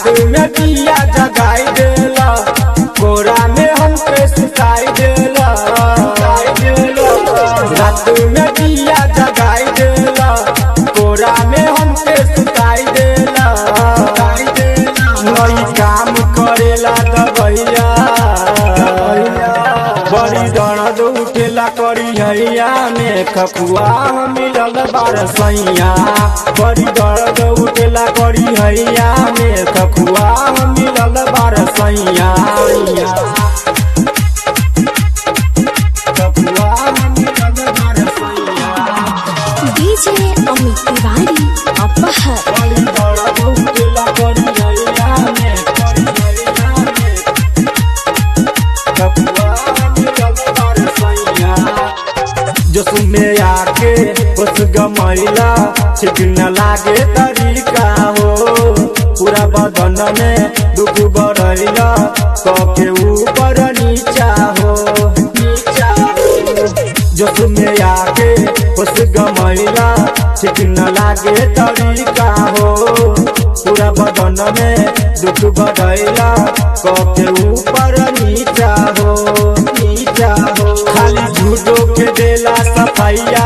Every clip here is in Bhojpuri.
में दिया जगाई देला कोरा में हमके सुताई देला रात में दिया जगाई देला कोरा में हमके सुताई देला नई काम करेला दबैया बड़ी दर्द उठेला करी हैया में खकुआ मिलल बारसैया बड़ी दर्द उठेला करी हैया में खकुआ मिलल बारसैया खकुआ मिलल बारसैया डीजे अमित तिवारी अपहर बड़ी दर्द उठेला करी हैया में करी हैया में खकुआ मिलल बारसैया जोश में आके उस गमैला ठीक न लागे तरीका हो पूरा बदन में दुख बढ़ैला कके ऊपर नीचा हो नीचा हो जोश में आके उस गमैला ठीक न लागे तरीका हो पूरा बदन में दुख बढ़ैला कके ऊपर नीचा हो नीचा हो खाली झूठो के देला सफैया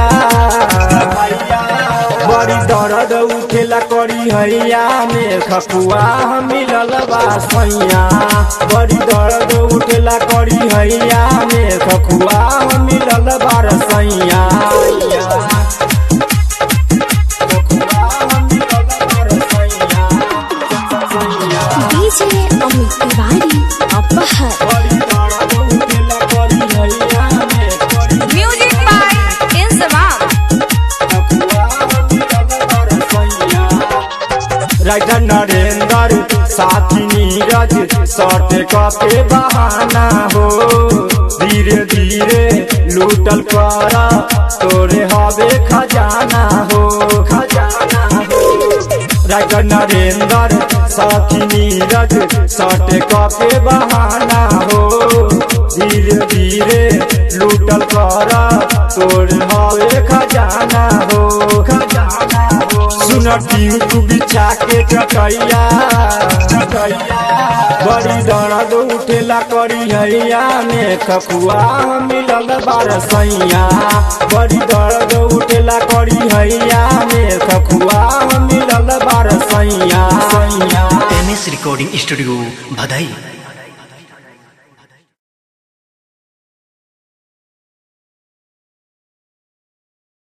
बड़ी दर्द उठेला करी हैया में खपुआ मिलल बा सैया बड़ी दर्द उठेला करी हैया में खपुआ मिलल बा रसैया डीजे अमित तिवारी अपहर बड़ी दर्द उठेला करी हैया में करी Music by Insamam. Writer Narendra Sathi Neeraj सट के बहाना हो धीरे धीरे लूटल कर तोरे हवे खजाना हो खजाना हो राइटर नरेंद्र साथी नीरज सट के बहाना हो धीरे धीरे लूटल कर तोरे हवे खजाना हो खजाना हो सुन टिंकू बिछा के चटैया बड़ी दर्द उठेला करी हैया में खकुआ मिलल बारसैया बड़ी दर्द उठेला करी हैया में खकुआ मिलल बारसैया एम एस रिकॉर्डिंग स्टूडियो भदई